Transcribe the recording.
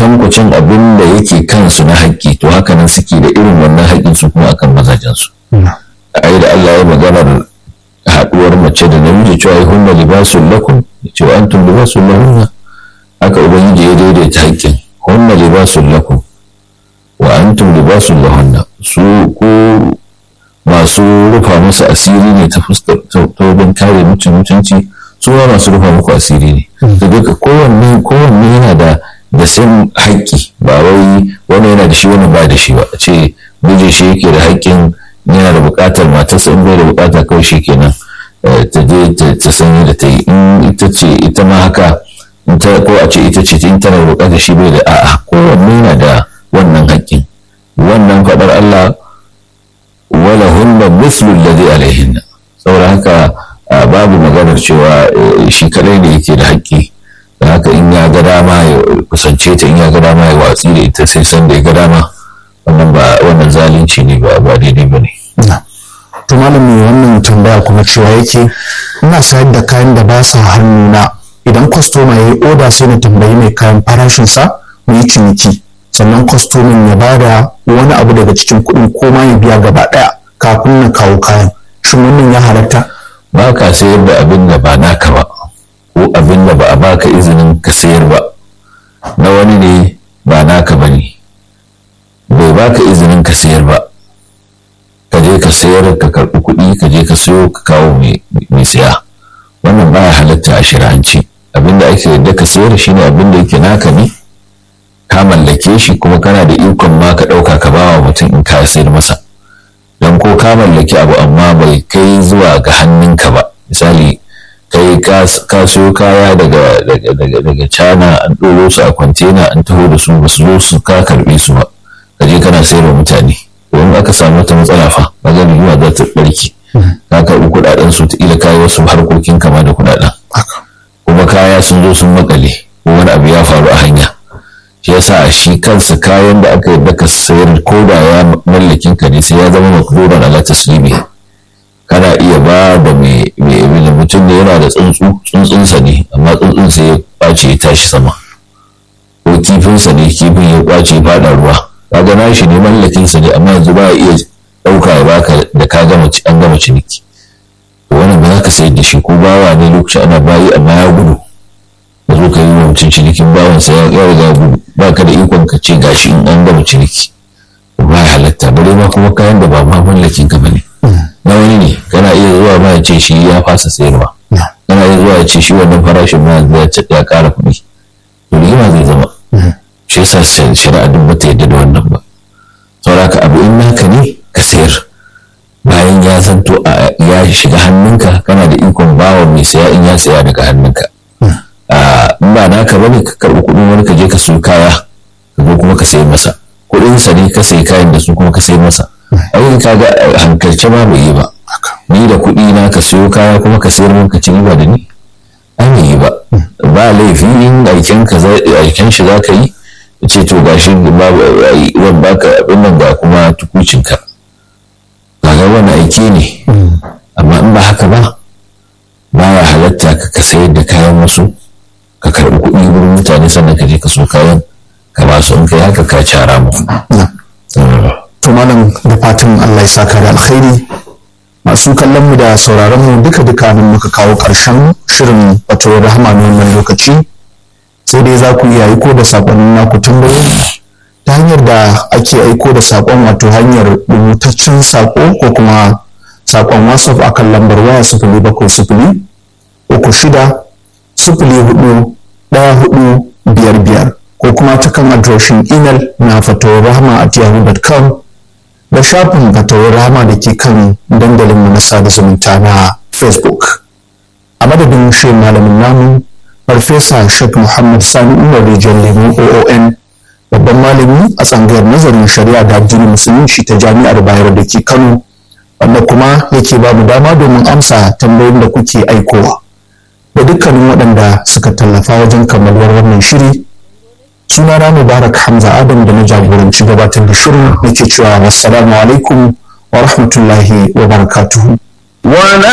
kwatankwacin abin da yake kansu na haƙƙi to haka nan suke da irin wannan haƙƙin su kuma akan mazajensu ai da Allah ya maganar haɗuwar mace da namiji cewa ai hunna libasun lakum cewa antum libasun lahunna haka ubangiji ya daidaita haƙƙin hunna libasun lakum wa antum libasun lahunna su ku masu rufa musu asiri ne ta fuskar ta wajen kare mutum mutunci su ma masu rufa muku asiri ne da duka kowanne kowanne yana da da san haƙƙi ba wai wani yana da shi wani ba da shi ba a ce miji shi yake da haƙƙin yana da buƙatar matarsa in bai da buƙata kawai shi kenan ta je ta sanya da ta yi in ita ce ita ma haka ko a ce ita ce in tana da buƙatar shi bai da a'a kowanne yana da wannan haƙƙin wannan faɗar Allah wala hunna mislu alladhi alaihinna saboda haka babu maganar cewa shi kadai ne yake da haƙƙi da haka in ya ga dama ya kusance ta in ya ga dama ya watsi da ita sai san da ya ga dama wannan ba wannan zalunci ne ba ba daidai ba ne. to malami wannan tambaya kuma cewa yake ina sayar da kayan da ba sa hannuna idan kwastoma ya yi oda sai na tambayi mai kayan farashinsa mu yi ciniki sannan kwastomin ya bada wani abu daga cikin kuɗin ko ma ya biya gaba ɗaya kafin na kawo kayan shin wannan ya halatta ba ka sayar da abin da ba naka ba ko abin da ba a baka izinin ka sayar ba na wani ne ba naka ba ne bai baka izinin ka sayar ba ka je ka sayar ka karɓi kuɗi ka je ka sayo ka kawo mai saya wannan baya halatta a shirhanci abin da ake yadda ka sayar shine abin da yake naka ne ka mallake shi kuma kana da ikon ma ka ɗauka ka bawa mutum in ka sayar masa don ko ka mallaki abu amma bai kai zuwa ga hannunka ba misali kai ka siyo kaya daga daga cana an ɗoro su a kwantena an taho da su ba su zo su ka karɓe su ba ka je kana sayarwa mutane domin aka samu wata matsala fa magana yiwa za ta ɓarke ka karɓi kuɗaɗen su ila kayi wasu harkokin kama da kuɗaɗen kuma kaya sun zo sun makale ko wani abu ya faru a hanya shi yasa shi kansa kayan da aka yadda ka sayar ko da ya mallakin ka ne sai ya zama makduran ala taslimi kana iya ba da mai mutum ne yana da tsuntsu tsuntsunsa ne amma tsuntsun sai ya kwace ya tashi sama ko kifinsa ne kifin ya kwace ya fada ruwa kaga na shi ne mallakinsa ne amma yanzu ba iya ɗauka ya baka da ka gama an gama ciniki wannan ba za ka sayar da shi ko bawa ne lokacin ana bayi amma ya gudu ka zo ka yi wa mutum cinikin bawansa ya riga gudu ba ka da ikon ka ce gashi in an gama ciniki ba ya halatta bare ma kuma kayan da ba ma mallakin ka bane na wani ne kana iya zuwa ma ya ce shi ya fasa sayarwa kana iya zuwa ya ce shi wannan farashin ma ya ƙara kuɗi to rigima zai zama shi yasa shari'a duk bata yadda da wannan ba saboda abu in naka ne ka sayar bayan ya zanto ya shiga hannunka kana da ikon bawa mai saya in ya saya daga hannunka in ba naka bane ka karɓi kuɗin wani ka je ka siyo kaya ka zo kuma ka sayi masa kuɗin sa ne ka sayi kayan da su kuma ka sayi masa ai ka ga hankalce ma bai yi ba ni da kuɗi na ka siyo kaya kuma ka sayar min ka ci riba da ni an yi ba ba laifi in aiken ka aiken shi za ka yi ce to gashi ban baka abin nan ga kuma tukucin ka kaga wani aiki ne amma in ba haka ba baya halatta ka sayar da kayan wasu ka karɓi kuɗi wurin mutane sannan ka je ka so kayan ka ba su in kai haka ka cara mu. To malam da fatan Allah ya saka da alkhairi masu kallon mu da sauraron mu duka duka nan muka kawo ƙarshen shirin wato rahama na wannan lokaci sai dai za ku iya aiko da saƙonnin naku tambayoyi ta hanyar da ake aiko da saƙon wato hanyar rubutaccen saƙo ko kuma saƙon whatsapp akan lambar waya sifili bakwai sifili uku shida sifili hudu ɗaya hudu biyar biyar ko kuma ta kan adireshin imel na fatawar rahama at yahoo.com da shafin fatawar rahama da ke kan dandalinmu na sada zumunta na facebook a madadin shirin malamin namu farfesa sheikh muhammad sani umar rijiyar lemu oon babban malami a tsangayar nazarin shari'a da addinin musulunci ta jami'ar bayero da ke kano wanda kuma yake ba mu dama domin amsa tambayoyin da kuke aikowa da dukkanin waɗanda suka tallafa wajen kammaluwar wannan shiri suna na mubarak hamza adam da na jagoranci gabatar da shirin nake cewa wassalamu alaikum wa rahmatullahi wa barakatuhu